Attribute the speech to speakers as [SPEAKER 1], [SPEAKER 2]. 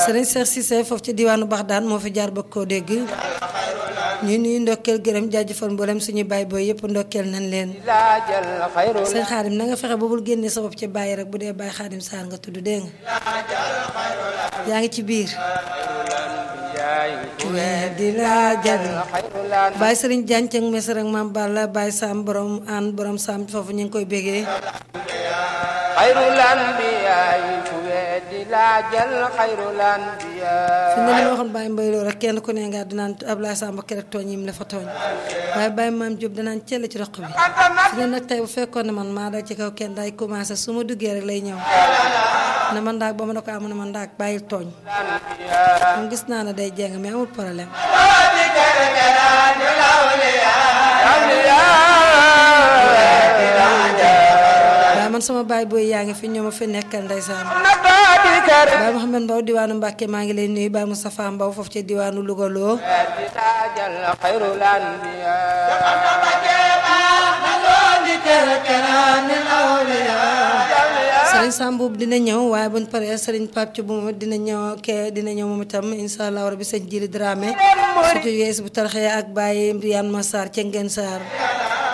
[SPEAKER 1] sëriñ Cheikh Cissé foofu ci diwaanu Baxdaan moo fi jaar ba koo dégg ñu nuyu ndokkeel gërëm jaajëfal mboolem suñu baay booy yëpp ndokkeel nañ leen sëñ xaadim na nga fexe ba bul génne sa bopp ci bàyyi rek bu dee bàyyi xaadim saar nga tudd dégg nga yaa ngi ci biir di la jal bàyyi sëriñ jànceng mesar ak maam Balla bàyyi saam borom an borom saam foofu ñu ngi koy bégee
[SPEAKER 2] xayrul anbiyaay ku weddi laajal xayrul anbiyaay
[SPEAKER 1] fi ne li ma waxoon Baye Mbaye Lo rek kenn ku ne nga dinaan Ablaye Samba kerek tooñ yim la fa tooñ waaye Baye Maam Diop danaan cell ci roq bi fi ne nag tey bu fekkoon ne man maa dal ci kaw kenn day commencé su ma duggee rek lay ñëw ne man ndaag ba ma ne ko amu ne man ndaag bàyyil tooñ moom gis naa ne day jeng mais amul problème waaye man sama baay booy yaa ngi fi ñoo ma fi nekkal ndeysaan Baye Mouhamed Mbow diwaanu Mbàkke maa ngi lay nuyu Baye Moustapha Mbow foofu ci diwaanu Louga loo Sëriñ Samboub dina ñëw waaye buñ paree Sëriñ Pape ci bu moom dina ñëw ke dina ñëw moom itam incha allah rabi sëñ Jili Dramé surtout yees bu tarxee ak Baye Mbriane Massar ca Ngeen Sarr